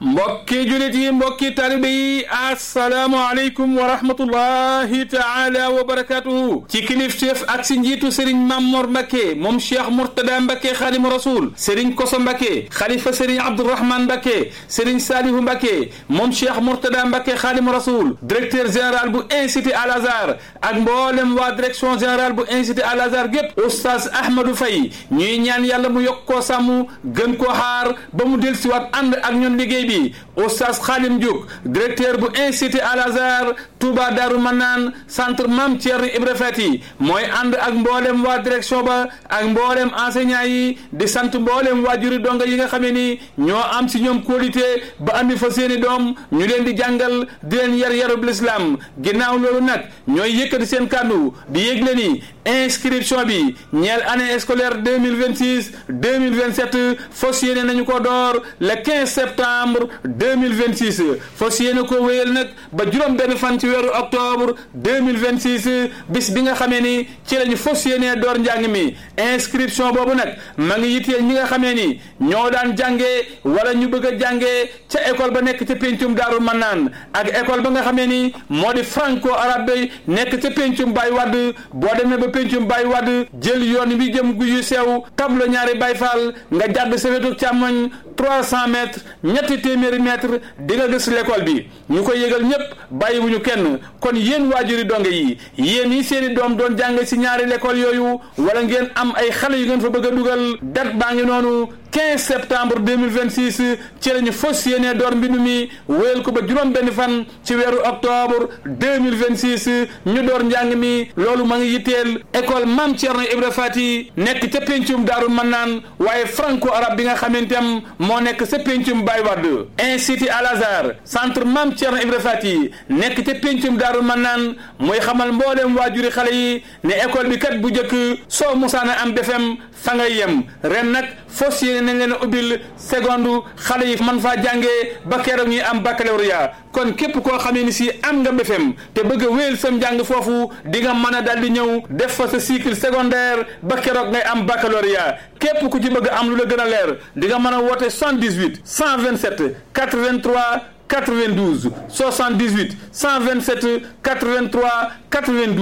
mbokki julit yi mbokki talibe yi asalaamualeykum wa rahmatullahi taala wa barakatuhu ci kilifteef ak si njiitu sëriñ Mamor Mbacke moom cheikh Mourtada Mbacke xaadimu rasul sëriñ Koso Mbacke xalifa sëriñ Abdourahman Mbacke sëriñ Salihu Mbacke moom cheikh Mourtada Mbacke xaadimu rasul directeur général bu institut Al Azhar ak mboolem waa direction générale bu institut Al Azhar gépp oustaz Ahmadou Faye ñuy ñaan yàlla mu yokk koo sàmm gën koo xaar ba mu del siwaat ànd ak ñun liggéey bi oustaz Khadim Diouk directeur bu institut Al Azhar Touba Darou Manaan centre Mame Thierno Ibra Fati mooy ànd ak mboolem waa direction ba ak mboolem enseignant yi di sant mboolem waajuri donga yi nga xamee ni ñoo am si ñoom qualité ba andi fa seeni doom ñu leen di jàngal di leen yar yarub l'islam ginnaaw loolu nag ñooy yëkkati seen kàddu di yëgle ni inscription bi ñeel année scolaire deux mille vingt six deux mille vingt sept fas yéene nañu ko door le quinze septembre deux mille vingt six fas yéene ko wéyal nag ba juróom benn fan ci weeru octobre deux mille vingt six bis bi nga xamee ni ci lañu fas yéene door njàng mi inscription boobu nag ma ngi yitteel ñi nga xamee ni ñoo daan jàngee wala ñu bëgg a jàngee ca école ba nekk ca péncum Daaru Manaan ak école ba nga xamee ni moo di franco arabe nekk ca péncum Baye Wade boo demee ba péncum Baye Wade jël yoon bi jëm gu yu sew tablo ñaari Baye Fall nga jàdd sa wetu càmmoñ trois cent mètres ñetti téeméeri mètres di nga gis l'école bi ñu koy yëgal ñëpp bàyyiwuñu kenn kon yéen waajuri donge yi yéen yi seeni doom doon jàng si ñaari l'école yooyu wala ngeen am ay xale yu ngeen fa bëgg a dugal date baa ngi noonu 15 septembre 2026 ci lañu fas yéene door mbindu mi wéyal ko ba juróom benn fan ci weeru octobre 2026 ñu door njàng mi loolu ma ngi yitteel école Mame Thierno Ibra Fati nekk ca pencum Daaru Manaan waaye franco arabe bi nga xamanteem moo nekk ca pencum Baye Wade institut Al Azhar centre Mame Thierno Ibra Fati nekk ca pencum Daaru Manaan mooy xamal mboolem waajuri xale yi ne école bi kat bu njëkk soo musaana am BFEM fa ngay yem ren nag fas yéene nañ leen a ubbil seconde xale yi man faa jàngee ba keroog ñuy am baccalauréat kon képp koo xamee ni si am nga BFEM te bëgg a wéyal sam njàng foofu di nga mën a daal di ñëw def fa sa cycle secondaire ba keroog ngay am baccalauréat képp ku ci bëgg am lu la gën a leer di nga mën a woote 78 127 83 92 78 127 83 92